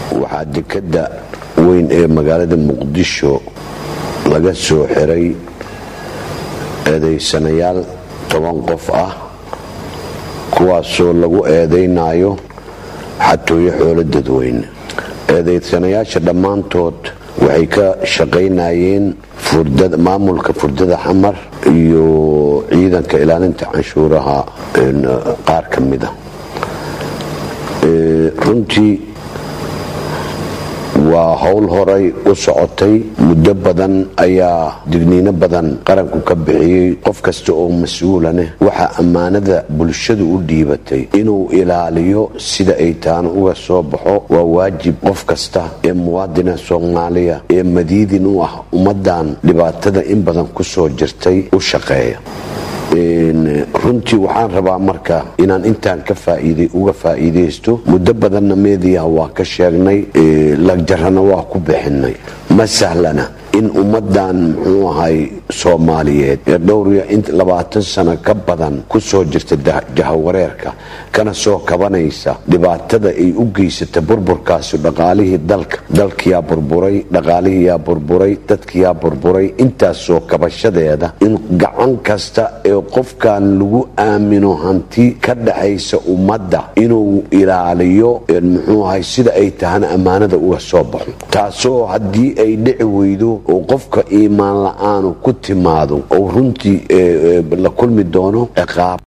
waxaa dekadda weyn ee magaalada muqdisho laga soo xiray eedaysanayaal toban qof ah kuwaasoo lagu eedaynayo xatooyo xoolo dadweyne eedaysanayaasha dhammaantood waxay ka shaqaynayeen maamulka furdada xamar iyo ciidanka ilaalinta canshuuraha qaar ka mida runtii waa howl horay u socotay muddo badan ayaa digniino badan qaranku ka bixiyey qof kasta oo mas-uulaneh waxaa ammaanada bulshadu u dhiibatay inuu ilaaliyo sida ay taana uga soo baxo waa waajib qof kasta ee muwaadina soomaaliya ee madiidin u ah ummadan dhibaatada in badan ku soo jirtay u shaqeeya runtii waxaan rabaa marka inaan intaan ka faaiiday uga faa'iidaysto muddo badanna meediyaha waa ka sheegnay lagjarana waa ku bixinay ma sahlana in ummadan muxuu ahay soomaaliyeed ee dhowriyo labaatan sano ka badan ku soo jirta jahawareerka kana soo kabanaysa dhibaatada ay u geysata burburkaasi dhaqaalihii dalka dalkiyaa burburay dhaqaalihiyaa burburay dadkiyaa burburay intaasoo kabashadeeda in gacan kasta ee qofkan lagu aamino hanti ka dhaxaysa ummadda inuu ilaaliyo muxuu ahay sida ay tahana ammaanada uga soo baxo taasoo haddii ay dhici weydo oo qofka iimaan la-aanu ku timaado oo runtii la kulmi doono ciqaab